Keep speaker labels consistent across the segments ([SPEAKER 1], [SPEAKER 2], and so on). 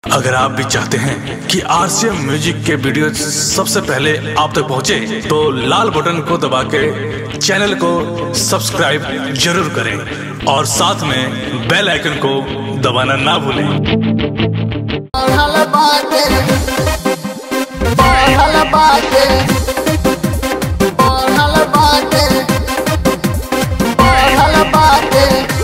[SPEAKER 1] अगर आप भी चाहते हैं कि आरसीएम म्यूजिक के वीडियो सबसे पहले आप तक पहुंचे, तो लाल बटन को दबा के चैनल को सब्सक्राइब जरूर करें और साथ में बेल आइकन को दबाना ना भूलें
[SPEAKER 2] बढ़ल बाटे बढ़ल बाटे बढ़ल बाटे बढ़ल बाटे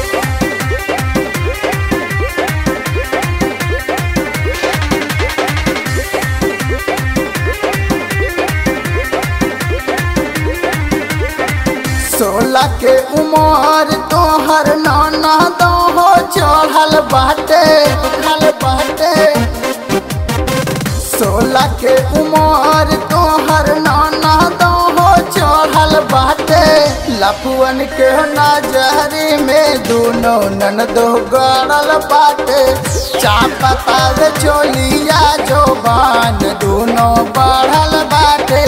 [SPEAKER 2] सोलह के उमर तोहर नाना दो हो चढ़ल बाटे चढ़ल बाटे सोलह के उमर तोहर नाना दो हो चढ़ल बाटे लफुअन के नजरी में दोनों नन दो गड़ल बाटे चापता चोलिया जो बान दोनों बढ़ल बाटे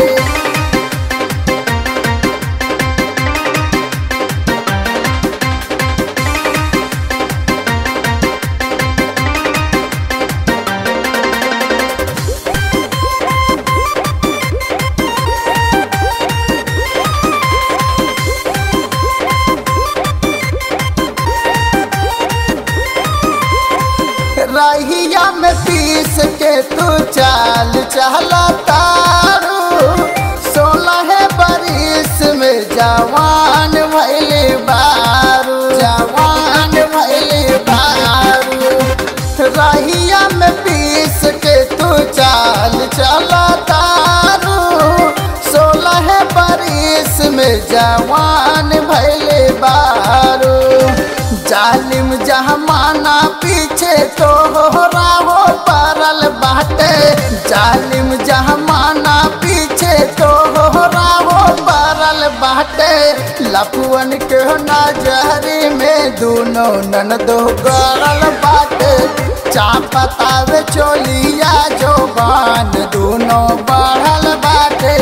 [SPEAKER 2] रहिया में पीस के तू चाल चहला तारू सोलह बरिस में जवान भैले बारू जवान भैले बारू रहिया में पीस के तू चाल चला तारू सोलह बरिस में जवान भैले बारू जालिम जहमाना पीछे तो हो परल बाटे जालिम जहमाना पीछे तो हो परल बाटे लफुअन के नजरी में दोनों नन दो गड़ल बाटे चापतावे चोलिया जो बान दोनों बढ़ल बाटे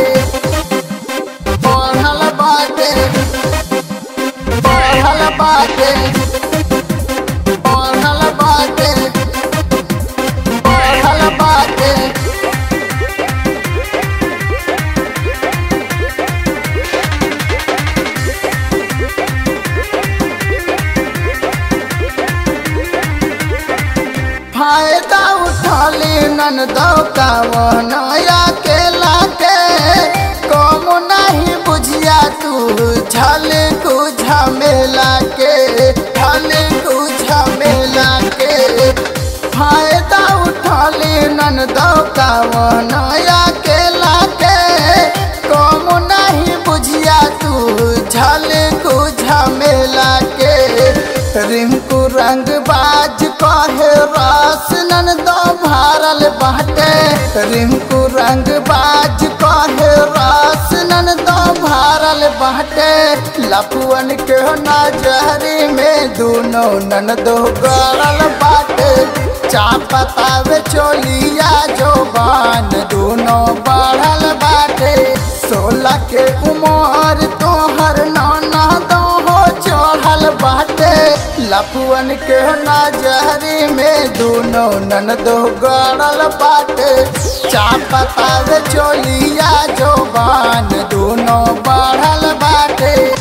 [SPEAKER 2] बढ़ल बाटे बढ़ल बाटे बढ़ल बाटे बढ़ल बाटे फायदा उठली नन दो नया के लाके कम नहीं बुझिया तू झल कु झमेला के झल कु झमेला के फायदा उठली नन दो नया के लाके कम नहीं बुझिया तू झल कु झमेला के रिंकू रंग बाज कहे रास नन दो भारल बाटे रिंकू रंग बाज कहे रास नन दो भारल बाटे लपुअन के नजरी में दोनों नन दो गड़ल बाटे चापतावे चोलिया जो बान दोनों बढ़ल बाटे सोलह के उमर तोहर नाना दो हो चढ़ल बाटे लफुअन के नजरी में दोनों नन दो गड़ल बाटे चापतावे चोलिया जो बान दोनों बढ़ल बाटे